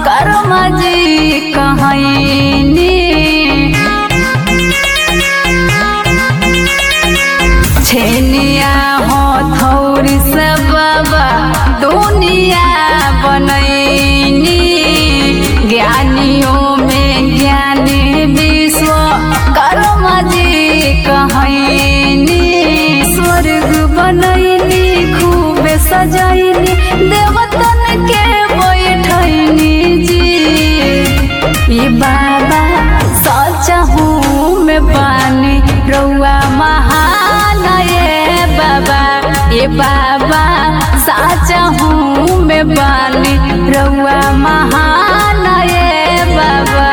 कर्मा जी कहनी छेनिया हो थौरी से बाबा दुनिया बनैनी ज्ञानियों में ज्ञानी विश्व कर्मा जी कहनी स्वर्ग बनैनी खूब सजैनी देवतन के बैठैनी जी ये बाबा सचा हूँ मैं पानी रउआ महान ये बाबा ये बाबा साचा हूँ मैं पानी रउआ महान ये बाबा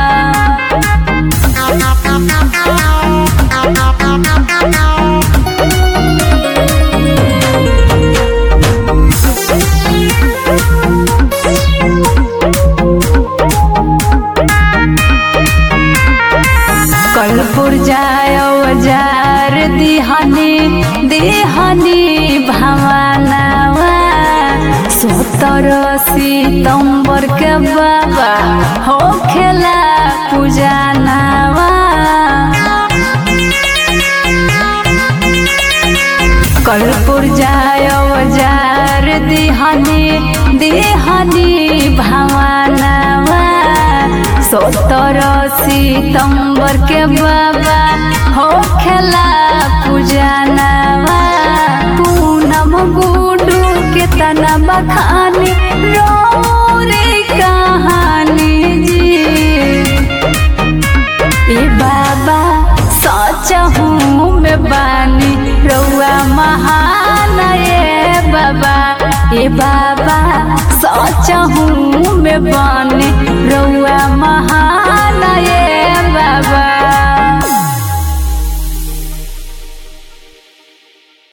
कलपुर जायो जार दिहनी दिहनी भवानावा सतर सितम्बर के बाबा हो खेला पूजा नावा कलपुर जायो जार दिहनी दिहनी भवानावा सतर सितम्बर के बाबा हो खेला पूजा नावा पूनम गुडू के तना बखानी रे कहानी जी ए बाबा सच हूँ मैं बानी रउआ महान ये बाबा ए बाबा सच हूँ मैं बानी रउआ महान ये बाबा